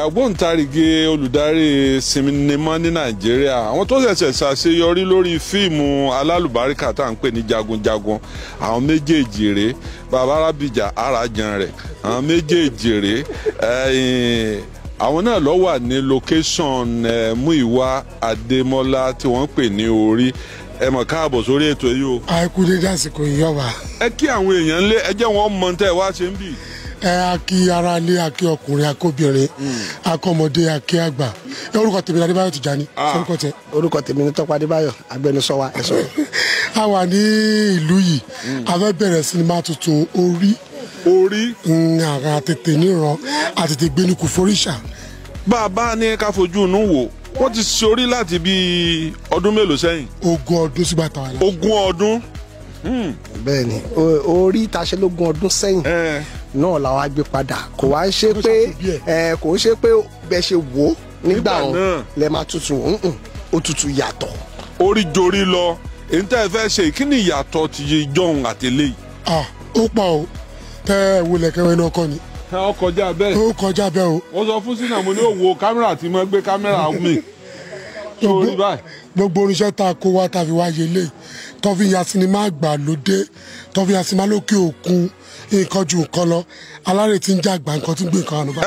àgbóǹtarìgì olùdarí sinimá ní nàìjíríà àwọn tó ṣẹ̀ṣẹ̀ ṣàṣeyọrí lórí fíìmù alálùbáríkà tá à ń pè ní jagunjagun àwọn méjèèjì rèé bàbá arábìjà arajan rẹ̀ àwọn méjèèjì rèé ẹ̀yìn àwọn náà lọ wà ní location eh, Múyìwá Adémọ́lá tí wọ́n ń pè ní orí ẹ mọ̀ káàbọ̀ sórí ètò yìí o. àìkú dédé àsìkò ìyọba ẹ kí àwọn èèyàn lé ẹ jẹ́ wọn mọ tẹ́ ẹ wá ṣe ń bì. ẹ akí ara lé akí ọkùnrin akóbìnrin akọmọdé akí àgbà ẹ orúkọ tèmi ní Adébáyọ̀ Tìjání orúkọ tẹ. orúkọ tèmi ní Tọ́pẹ́ Adébáyọ̀ agbẹnusọ wa ẹ sọ̀rọ̀. a wà ní ìlú yìí a fẹ́ bẹ̀rẹ̀ sinimá tuntun orí orí àrà tètè níran àtètè gbẹnukù foríṣà bá a bá ní ká fojú inú wò wọ́n ti ṣorí láti bíi ọdún mélòó sẹ́yìn. ogún ọdún sígbà táwa la. ogún ọdún. bẹ́ẹ̀ni o- orí taṣelógún ọdún sẹ́yìn ẹ náà làwọn á gbé padà kò wá ń ṣe Ó pé ṣàkóbí ẹ, kò ń ṣe pé bẹ́ẹ̀ ṣe wò ó nígbà Nígbà wọn náà. lẹ máa tutù ǹǹ, ó tutù yàtọ̀. orí jorí lọ èyí tẹ́ ẹ fẹ́ ṣe kí ni ìyàtọ̀ ti yé jọ̀hún àtẹlẹ́ yìí. ah ó pọ̀ o tẹ ẹ wo lẹ̀kẹ̀wé náà kọ́ ni ẹ ọ kọjá bẹ́ẹ̀. ó kọjá bẹ́ẹ̀ o wọ́n sọ fún sínú àmọ́ ní òwò kámẹ́rà tí mo gbé kámẹ́rà mi. sórí báyìí. gbogbo oníṣẹ́ tá a kó wá tá a fi wá yẹlé tó fi ya sinimá àgbàlódé tó fi ya sinimá lókè òkun nǹkan ju nǹkan lọ alárè tí ń jà àgbà nǹkan tí ń gbé nǹkan àná bá.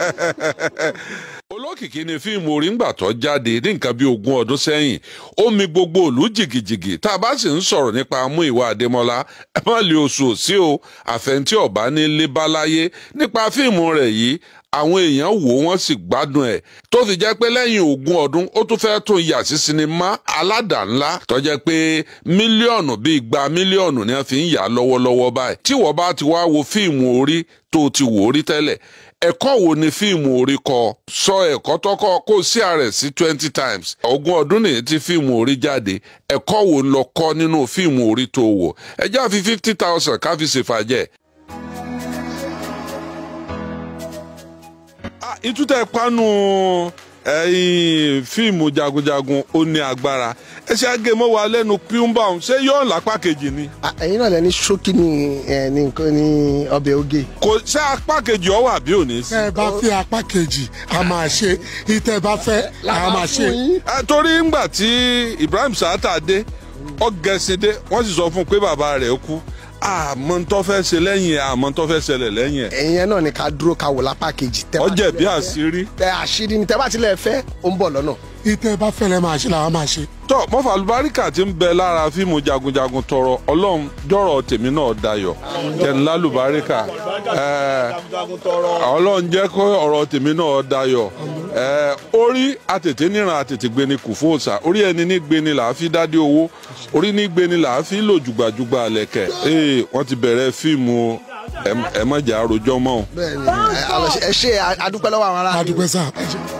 olókìkí ni fíìmù orí ńgbà tó jáde ní nǹkan bíi ogún ọdún sẹ́yìn ó mi gbogbo òlú jìgìjìgì tá a bá sì ń sọ̀rọ̀ nípa Múyìwá Adémọ́lá ẹ má lè oṣù sí o àfẹntí ọ̀bá ní lébáláyé nípa fíìmù rẹ̀ yìí àwọn èèyàn wò wọ́n sì gbádùn ẹ̀ tó fi jẹ́ pé lẹ́yìn ogún ọdún ó tún fẹ́ tún yà sí sinimá aládàá-ńlá tó jẹ́ pé mílíọ̀nù bíi igba mílíọ̀nù ni wọ́n fi ń yà lọ́wọ́lọ́wọ́ báyìí tí wọ́n bá ti wá wo fíìmù orí tó ti wò ó rí tẹ́lẹ̀ ẹ̀kọ́ wo ni fíìmù orí kọ́ sọ ẹ̀kọ́ tọ́kọ́ kó sí ààrẹ sí twenty times ogún ọdún nìyí tí fíìmù orí jáde ẹ̀kọ́ wo lọ kọ́ nínú fíìmù orí tó wò ẹ já fi fifty thousand ká fi ṣèfàjẹ́. Ah, ìtútẹ̀ panu ẹ̀yìn fíìmù jagunjagun ó ní agbára ẹ ṣe àgẹmọ wa lẹ́nu píúmbà ṣé yóò lápá kejì ni À, ẹ̀yin náà lẹ ní ṣókí ní ẹ, ní nǹkan ní ọbẹ̀ oge. kò ṣé apá kejì ọ wà bí ò ní sí. tẹ ẹ bá fẹ́ apá kejì a máa ṣe ìtẹ ẹ bá fẹ́ a máa ṣe. Ẹ, torí ńgbà tí Ibrahim Sata dé ọgẹsìndé wọ́n sì sọ fún un pé bàbá rẹ̀ kú àmọ́ ń tó fẹ́ ṣe lẹ́yìn ẹ̀ àmọ́ ń tó fẹ́ ṣẹlẹ̀ lẹ́yìn ẹ̀ ẹ̀yin yẹn náà ni ká dúró ká wò lápá kejì. Tẹ́ bá ọjẹ́ bí tilẹ̀ fẹ́- àṣírí. tẹ àṣírí ni tẹ bá tilẹ̀ fẹ́ ó ń bọ̀ lọ́nà. ìtẹ ẹ bá fẹ́ lẹ́ máa ṣe làwọn máa ṣe. tọ́ mọ́fà alùbáríkà ti ń bẹ lára fíìmù jagunjagun tọrọ ọlọ́run jọ̀rọ̀ tèmi náà dayọ̀ kẹ́ńlá alùbáríkà ẹ̀, ọlọ́run jẹ́ kó ọ̀rọ̀ tèmi náà dayọ̀ ẹ̀, orí àtètè níran àtètè gbéni kù fún òòṣà orí ẹni ní gbéni là á fi dádé owó orí ní gbéni là á fi lò jùgbàjùgbà lẹ̀kẹ̀ ee wọ́n ti bẹ̀rẹ̀ fíìmù o. ẹ ẹ má jà àròjọ mọ́ o. bẹ́ẹ̀ni ẹ, àlọ́ ṣe- ẹ ṣe adúpẹ́ lọ́wọ́ àwọn ará. adúpẹ́ sáà.